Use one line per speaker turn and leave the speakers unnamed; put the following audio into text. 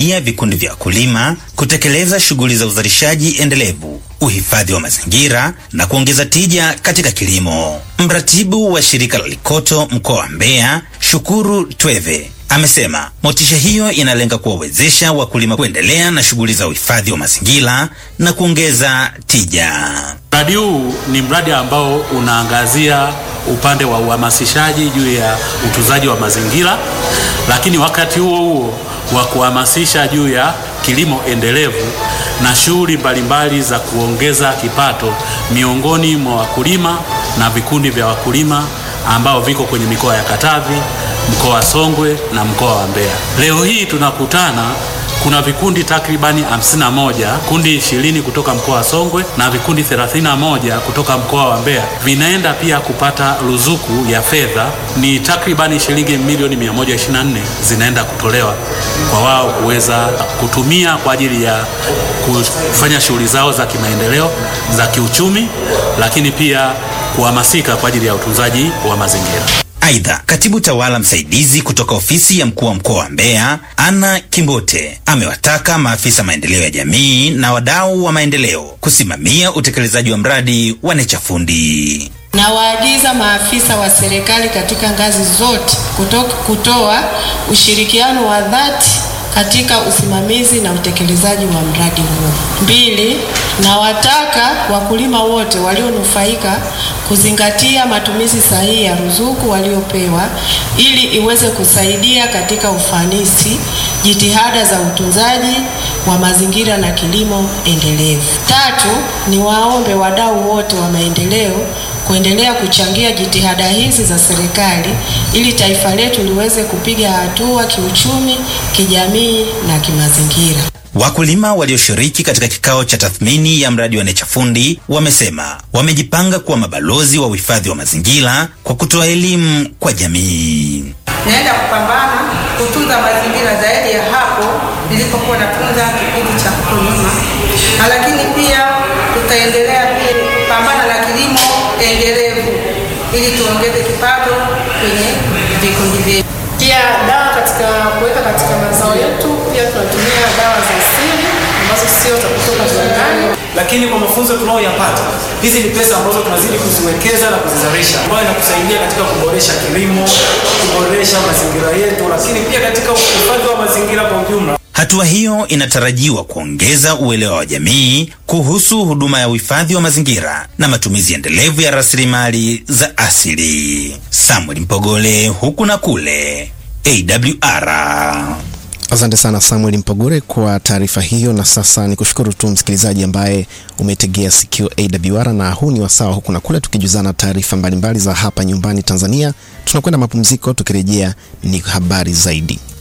kusaidia vikundi vya wakulima kutekeleza shughuli za uzalishaji endelevu, uhifadhi wa mazingira na kuongeza tija katika kilimo. Mratibu wa shirika la Likoto mkoa wa Mbeya, Shukuru Tweve, amesema motisha hiyo inalenga kuwawezesha wakulima kuendelea na shughuli za uhifadhi wa mazingira na kuongeza tija.
Mradi huu ni mradi ambao unaangazia upande wa uhamasishaji juu ya utunzaji wa mazingira, lakini wakati huo huo wa kuhamasisha juu ya kilimo endelevu na shughuli mbalimbali za kuongeza kipato miongoni mwa wakulima na vikundi vya wakulima ambao viko kwenye mikoa ya Katavi, mkoa wa Songwe na mkoa wa Mbeya. Leo hii tunakutana kuna vikundi takribani 51, kundi 20 kutoka mkoa wa Songwe na vikundi 31 kutoka mkoa wa Mbeya vinaenda pia kupata ruzuku ya fedha, ni takribani shilingi milioni 124 zinaenda kutolewa kwa wao kuweza kutumia kwa ajili ya kufanya shughuli zao za kimaendeleo za kiuchumi, lakini pia kuhamasika kwa ajili ya utunzaji wa mazingira.
Aidha, katibu tawala msaidizi kutoka ofisi ya mkuu wa mkoa wa Mbeya Anna Kimbote amewataka maafisa maendeleo ya jamii na wadau wa maendeleo kusimamia utekelezaji wa mradi wa Nechafundi.
Nawaagiza maafisa wa serikali katika ngazi zote kutoka kutoa ushirikiano wa dhati katika usimamizi na utekelezaji wa mradi huo. Mbili, nawataka wakulima wote walionufaika kuzingatia matumizi sahihi ya ruzuku waliopewa ili iweze kusaidia katika ufanisi jitihada za utunzaji wa mazingira na kilimo endelevu. Tatu, niwaombe wadau wote wa maendeleo kuendelea kuchangia jitihada hizi za serikali ili taifa letu liweze kupiga hatua kiuchumi, kijamii na kimazingira.
Wakulima walioshiriki katika kikao cha tathmini ya mradi wa Nechafundi wamesema wamejipanga kuwa mabalozi wa uhifadhi wa mazingira kwa kutoa elimu kwa jamii.
Naenda kupambana kutunza mazingira zaidi ya hapo nilipokuwa natunza kipindi cha kulima, lakini pia tutaendelea pia kupambana na kilimo endelevu ili tuongeze kipato kwenye vikundi vyetu.
Pia dawa katika kuweka katika mazao yetu, pia tunatumia dawa za asili ambazo sio za kutoka viwandani.
lakini kwa mafunzo tunayoyapata, hizi ni pesa ambazo tunazidi kuziwekeza na kuzizalisha, ambayo inakusaidia katika kuboresha kilimo, kuboresha mazingira yetu, lakini pia katika uhifadhi wa mazingira kwa ujumla.
Hatua hiyo inatarajiwa kuongeza uelewa wa jamii kuhusu huduma ya uhifadhi wa mazingira na matumizi endelevu ya rasilimali za asili. Samuel Mpogole, huku na kule, AWR.
Asante sana Samuel Mpogore kwa taarifa hiyo, na sasa ni kushukuru tu msikilizaji ambaye umetegea sikio AWR, na huu ni wasawa huku na kule, tukijuzana taarifa mbalimbali za hapa nyumbani Tanzania. Tunakwenda mapumziko, tukirejea ni habari zaidi.